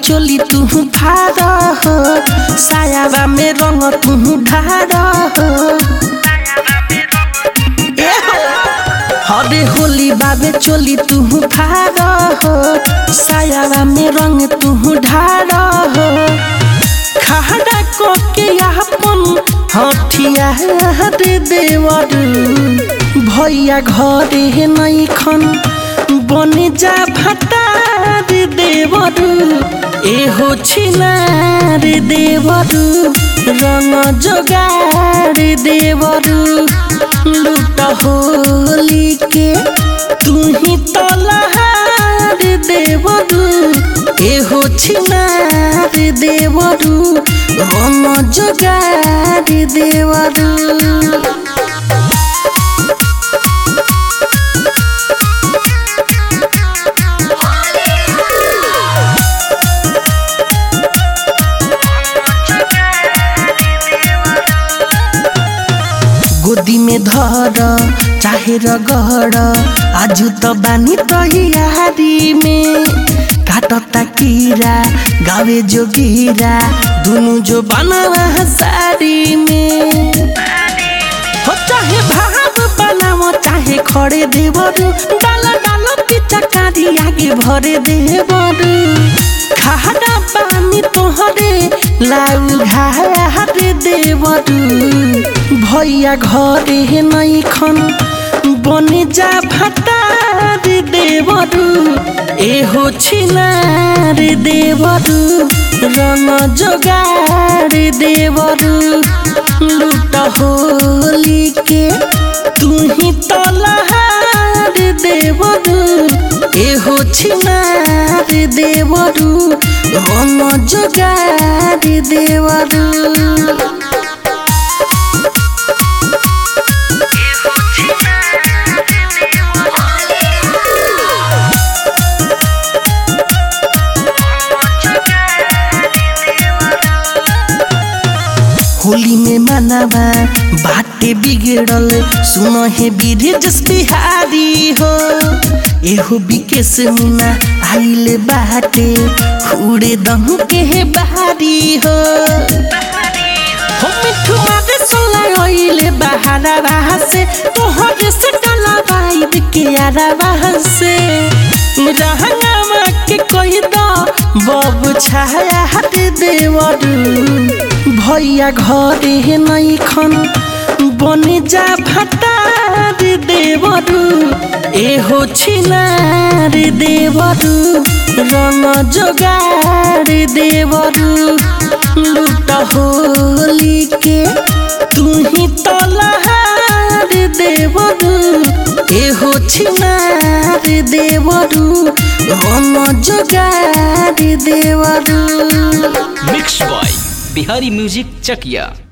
चोली तू फाड़ हो सायाबा में रंग तू ढार हो ए हो। हरे होली बाबे चोली तू फाड़ हो सायाबा में रंग तू ढार हो खड़ा कोके अपन हथियार देवर भैया घरे नहीं खन बने जा भटार देवर एहो छिनार देवर रंग जोगार देवर लूट होली के तू ही तलहार देवर एहो छिनार देवरू रंग जोगार देवरू गोदी में धर चाहे रगड़ आजु त बानी तैयारी में काटता कीरा गावे जोगीरा दुनु जो बनवा साड़ी में हो चाहे भाव बनाओ चाहे खड़े देवरू डाला डाला पीछा कारी आगे भरे देवरू खाड़ा पानी तोहरे लाउ घाट देवरू भैया घरे नहीं खन बने जा भटार देवरू एहो छिनार देवरू रंग जोगार देवरू लूट होली के तू ही तलहार देवरू एहो छिनार देवरू रंग जोगार देवरू होली में मनावा बाटे बिगड़ल सुनो हे बीरजस बिहारी हो एहो बिकेश मुना आइले बाटे उड़े दहु के हे बहारी हो हो मिठू मारे सोला ओइले बहारा बाहा से तोहरे से डाला बाइब के यारा बाहा से रहंगामा के कोई दो बबु छाया हाथ देवरू भैया घरे नहीं खन बने जा भटार देवरू एहो छिनार देवरू रंग जोगार देवरू लूट होली के तू ही तलहार देवरू एहो छिनार देवरू रंग जोगार देवरू mix by Bihari music Chakiya